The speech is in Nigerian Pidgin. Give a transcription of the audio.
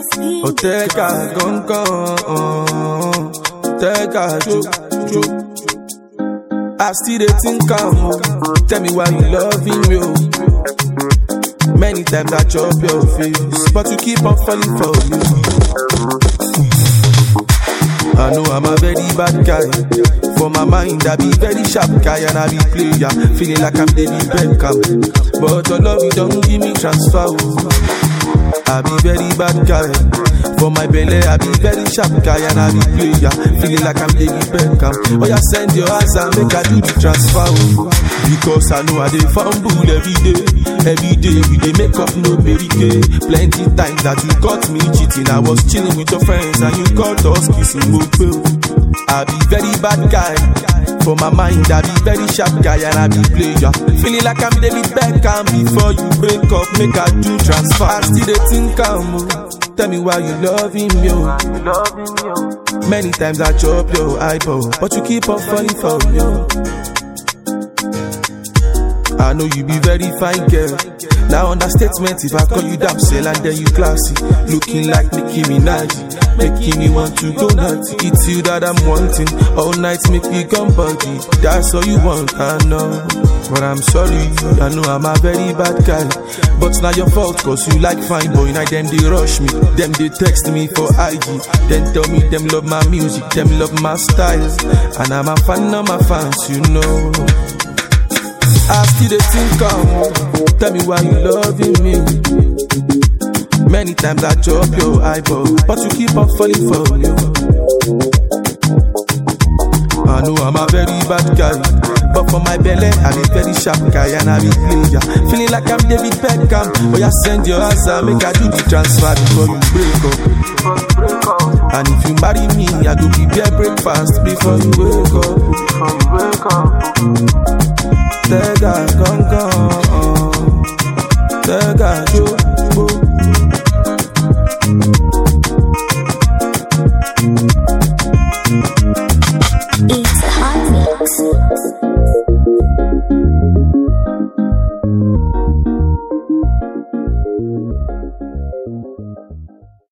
Otega gangan, Otega jo jo. I still dey think am o. Tell me why you loving me o. Many times I chop your face, but you keep on falling for me. I know I'm a very bad guy. For my mind, I be very sharp guy and I be player. Feeling like I'm David Beckham. But your love, you don't give me transfer. oh. I be very bad guy. For my belly, I be very sharp guy and I be player. Feeling like I'm David Beckham. Oh, yeah, send your ass and make I do the transfer. oh. Because I know I dey fumble every day. Every day we dey make up no barricade. Plenty times that you caught me cheating. I was chilling with your friends and you caught us kissing. Mope. I be very bad guy. For my mind, I be very sharp guy and I be player. Feeling like I'm David Beckham before you break up, make I do transfer. I still dey think am o. Tell me why you loving me o. Many times I chop your eyeball, but you keep on falling for me. o. I know you be very fine girl. Now understatement if I call you damsel and then you classy, looking like Nicki Minaj, making me want to go nuts. It's you that I'm wanting. All night make me come body. That's all you want, I know. But I'm sorry, I know I'm a very bad guy. But it's not your fault, cause you like fine boy. Now them they rush me, them they text me for IG. Then tell me them love my music, them love my style. And I'm a fan of my fans, you know. I still dey think am. Tell me why you loving me. Many times I chop your eyeball, but you keep on falling for me. I know I'm a very bad guy, but for my belly I'm a very sharp guy and I be player. Feeling like I'm David Beckham. Oh yeah, send your answer, make I do the transfer before you break up. And if you marry me, I go prepare breakfast before you wake up. Tega gangan, Tega jo